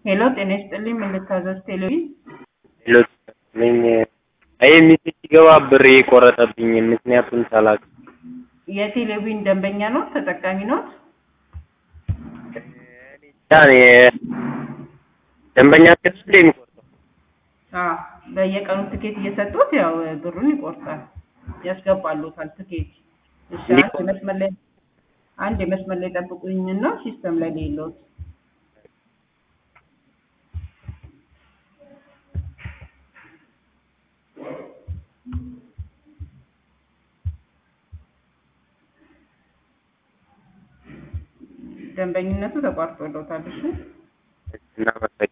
ሄሎ ጤና ይስጥልኝ ምን ልታዘዝ ቴሌቪዥን ሌሎች ነኝ ይህ ሚሴጅ ሲገባ ብር የቆረጠብኝ ምክንያቱን ሳላውቅ የቴሌቪዥን ደንበኛ ነው ተጠቃሚ ነው እኔ ደንበኛ ስለ የሚቆርጠው አዎ በየቀኑ ትኬት እየሰጡት ያው ብሩን ይቆርጣል ያስገባሉታል ትኬት እሺ አንድ የመስመር ላይ አንድ የመስመር ላይ ጠብቁኝና ሲስተም ላይ ሌሎት ደንበኝነቱ ተቋርጦለታል እሺ እናመሰግናለን